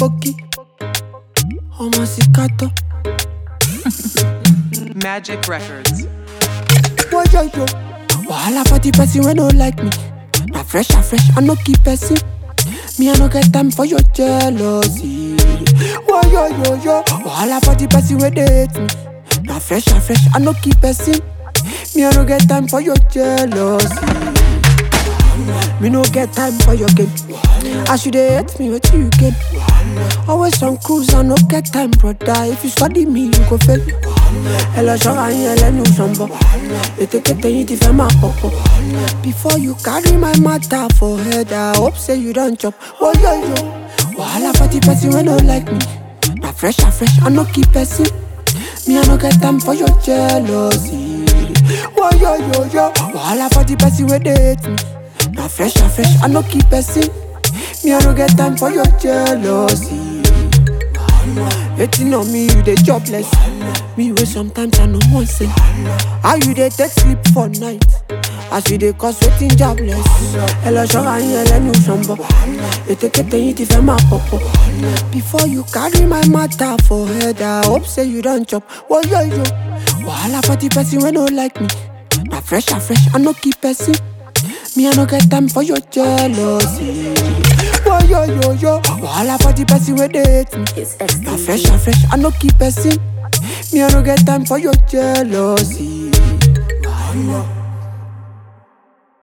Poki. Ọmọ Sikato. Magic Records. Woyoyo. Wahala for the person wey no like me. Na fresh and fresh, I no keep person. Me, I no get time for your jealousy. Woyoyoyo. Wahala for the person wey dey hate me. Na fresh and fresh, I no keep person. Me, I no get time for your jealousy. Me no get time for your game. As you dey hate me, what you get? Always on cruise, I no get time, brother. If you study me, you go fail. Ẹ lọ ṣọ́ra yín ẹlẹ́nu ṣọ̀nbọ̀. Ètekéte yín ti fẹ́ máa pọ̀pọ̀. Before you carry my matter for head, I hope say you don chop. Woyoyo. Wahala for the person wey no like me. Na fresh and fresh, I no keep person. Me, I no get time for your jealousy. Woyoyoyo. Wahala for the person wey dey hate me. Na fresh and fresh, I no keep person. Me, I no get time for your jealousy. Hating on me, you dey jobless. Me wey sometimes I no want say. How you dey take sleep for night? As you dey cause wetin jobless. Ẹ lọ ṣọ́ra yín ẹlẹ́nu ṣọ̀nbọ̀. Ètekéte yín ti fẹ́ máa pọ̀pọ̀. Before you carry my matter for head, I hope say you don chop. Woyoyo. Wahala for the person wey no like me. Na fresh and fresh, I no keep person. Me, I no get time for your jealousy. Woyoyoyo. Wahala for the person wey dey hate me. It's Na XD. fresh and fresh, I no keep person. Me, I no get time for your jealousy.